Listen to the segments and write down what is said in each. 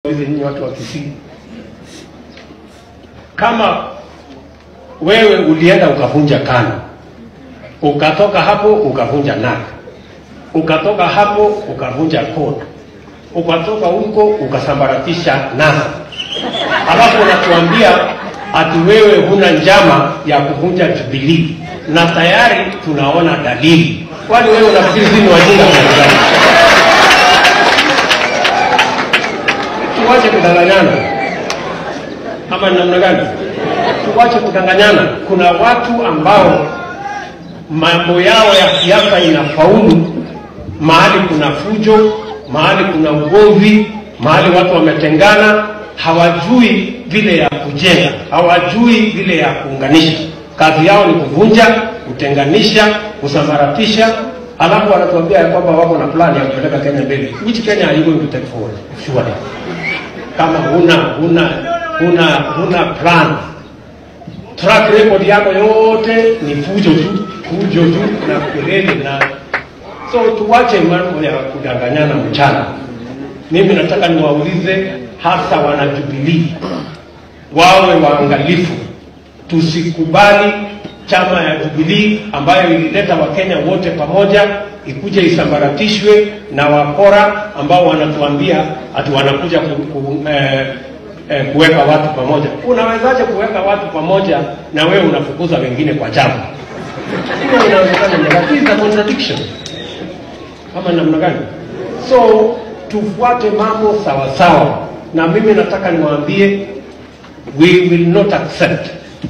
hizi nyinyi watu wa Kisii, kama wewe ulienda ukavunja KANU, ukatoka hapo ukavunja NAK, ukatoka hapo ukavunja CORD, ukatoka huko ukasambaratisha NASA, alafu unatuambia ati wewe huna njama ya kuvunja Jubilee na tayari tunaona dalili. Kwani wewe unafikiri sisi ni wajinga kiasi gani? Tuwache kudanganyana ama ni namna gani? Tuwache kudanganyana. Kuna watu ambao mambo yao ya siasa inafaulu mahali kuna fujo, mahali kuna ugomvi, mahali watu wametengana, hawajui vile ya kujenga, hawajui vile ya kuunganisha. Kazi yao ni kuvunja, kutenganisha, kusambaratisha, alafu wanatuambia ya kwamba wako na plan ya kupeleka Kenya mbele. Which Kenya are you going to take forward? Surely. Kama huna huna huna huna plan track record yako yote ni fujo tu, fujo tu na kelele na so tuwache mambo ya kudanganyana mchana. Mimi nataka niwaulize hasa wana Jubilee wawe waangalifu, tusikubali chama ya Jubilee ambayo ilileta Wakenya wote pamoja ikuje isambaratishwe na wakora ambao wanatuambia ati wanakuja ku, ku, eh, eh, kuweka watu pamoja. Unawezaje kuweka watu pamoja na wewe unafukuza wengine kwa chama? Hiyo inawezekana, lakini is a contradiction ama namna gani? So tufuate mambo sawa sawa, na mimi nataka niwaambie, we will not accept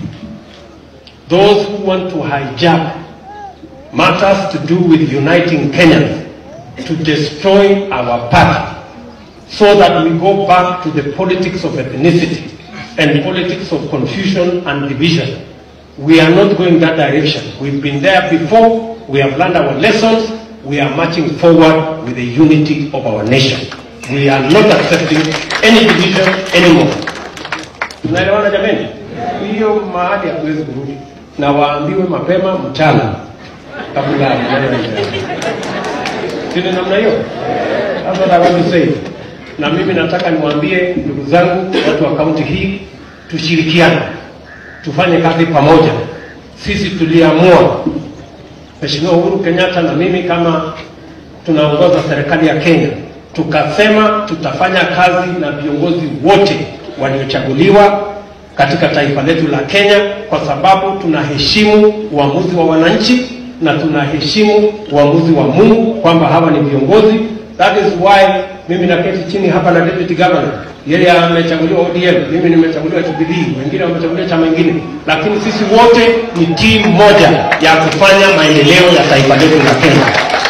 those who want to hijack matters to do with uniting Kenyans to destroy our party so that we go back to the politics of ethnicity and politics of confusion and division. We are not going that direction. We've been there before. We have learned our lessons. We are marching forward with the unity of our nation. We are not accepting any division anymore. Tunaelewana jameni? Hiyo mahali hatuwezi kurudi, na waambiwe mapema mchana kabla ya maneno yaendelee. Si ni namna hiyo? That's what I want to say. Na mimi nataka niwaambie ndugu zangu watu wa kaunti hii, tushirikiane, tufanye kazi pamoja. Sisi tuliamua, Mheshimiwa Uhuru Kenyatta na mimi kama tunaongoza serikali ya Kenya, tukasema tutafanya kazi na viongozi wote waliochaguliwa katika taifa letu la Kenya, kwa sababu tunaheshimu uamuzi wa wananchi na tunaheshimu uamuzi wa Mungu kwamba hawa ni viongozi. That is why mimi naketi chini hapa na deputy governor, yeye amechaguliwa ODM, mimi nimechaguliwa Jubilee, wengine wamechaguliwa chama ingine, lakini sisi wote ni timu moja ya kufanya maendeleo ya taifa letu la Kenya.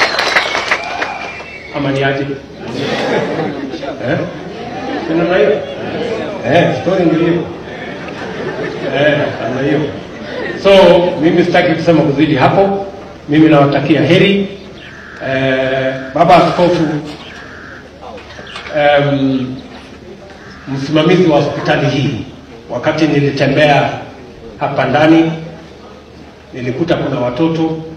Ama ni aje? Eh? Si namna hiyo? Eh, story ndio hiyo. Eh, namna hiyo. So mimi sitaki kusema kuzidi hapo. Mimi nawatakia heri. Eh, baba askofu um, msimamizi wa hospitali hii, wakati nilitembea hapa ndani nilikuta kuna watoto